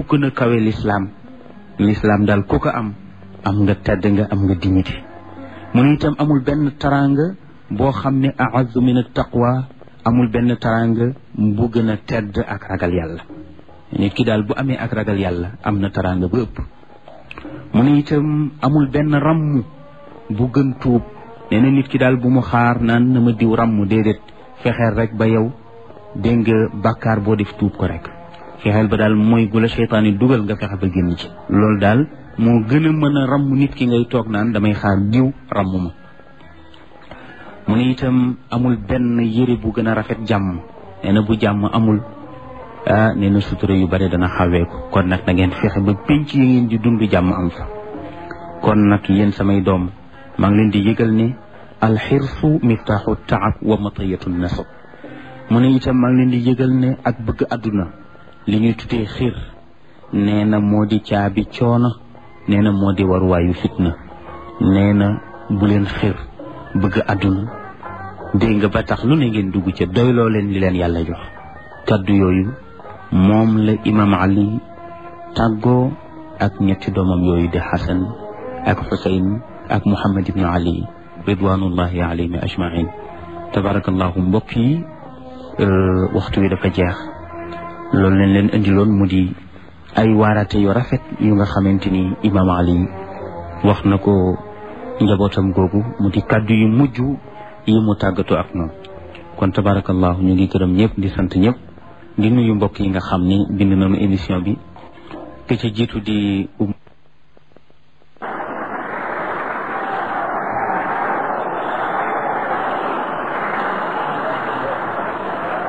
gën a kawe lislaam lislaam daal ku ko am am nga tedd nga am nga dignité mu ne itam amul benn taranga boo xam ne a'azzu min at-taqwa amul benn taranga bu gën a tedd ak ragal yàlla nit ki daal bu amee ak ragal yàlla am na taranga ba ëpp mu ne itam amul benn ràmm bu gën tuub nee na nit ki daal bu mu xaar naan na ma diw ràmm déedéet fexeel rek ba yow dégg nga bàkkaar boo def tuub ko rek fexeel ba daal mooy gu la seytaan yi dugal nga fexe ba génn ci loolu daal moo gën a mën a ràmm nit ki ngay toog naan damay xaar diw ràmm ma mu ne itam amul benn yëre bu gën a rafet jàmm nee na bu jàmm amul ah nee na sutura yu bare dana xaweeku kon nag na ngeen fexe ba pénc yi ngeen di dund jàmm am fa kon nag yéen samay doom maa ngi leen di yëgal ne alxirsu miftaaxu taab wa matayatu nasab mu ne itam maa ngi leen di yëgal ne ak bëgg àdduna li ñuy tuddee xir nee na moo di caabi coono nee na moo di waruwaayu fitna nee na bu leen xir bëgg àdduna dégg nga ba tax lu ne ngeen dugg ca doyloo leen li leen yàlla jox kaddu yooyu moom la imam ali tàggoo ak ñetti doomam yooyu di xasan ak xusayn ak muhammad ibnu ali ridwanullahi alayhim ajmain tabarakallahu mbokk yi waxtu wi dafa jeex loolu leen leen indiloon mu di ay waarate yu rafet yu nga xamante ni imam ali wax na ko njabootam googu mu di kàddu yu mujj yi mu tàggatoo ak noonu kon tabarakallahu ñu ngi gërëm ñëpp di sant ñëpp di nuyu mbokk yi nga xam ni bind nañu émission bi ke ca jiitu di